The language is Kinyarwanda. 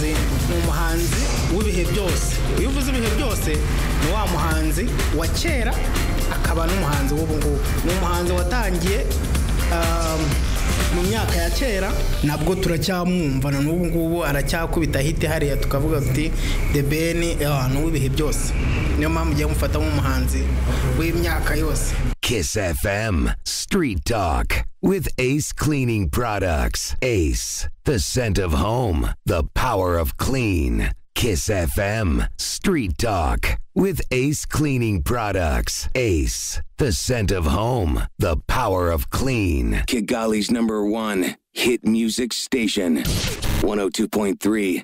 ni umuhanzi w'ibihe byose iyo uvuze ibihe byose ni wa muhanzi wa kera akaba n'umuhanzi w'ubu ngubu ni umuhanzi watangiye um, mu myaka ya kera nabwo turacyamwumva na n'ubu ngubu aracyakubita hiti hariya tukavuga tuti the ben ni uw'ibihe byose niyo mpamvu ugiye mufata nk'umuhanzi w'imyaka yose Kiss FM Street Talk with Ace Cleaning Products. Ace, the scent of home, the power of clean. Kiss FM Street Talk with Ace Cleaning Products. Ace, the scent of home, the power of clean. Kigali's number one hit music station, 102.3.